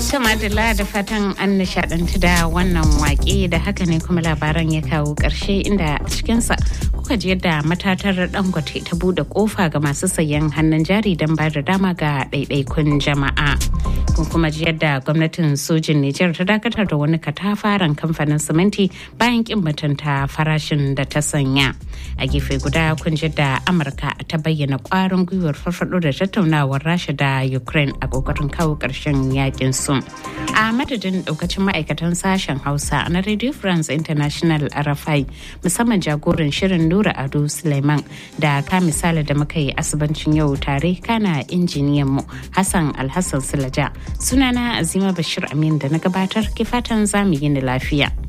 Madalla da fatan an nishadantu da wannan wake da haka ne kuma labaran ya kawo ƙarshe inda a cikinsa kuka ji yadda matatar dangote ta bude kofa ga masu sayan hannun jari don ba da dama ga ɗaiɗaikun jama'a. Kun kuma ji yadda gwamnatin sojin Nijar ta dakatar da wani katafaren kamfanin siminti bayan kin mutunta farashin da ta sanya. A gefe guda kun ji da Amurka ta bayyana kwarin gwiwar farfado da tattaunawar Rasha da Ukraine a kokarin kawo ƙarshen yakin su. A madadin daukacin ma'aikatan sashen Hausa na Radio France International RFI musamman jagoran shirin Nura Ado Suleiman da ka misali da muka yi asibancin yau tare kana injiniyan mu Hassan Alhassan Sulaja. Sunana Azima Bashir Amin da na gabatar ki fatan zamu yi ni lafiya.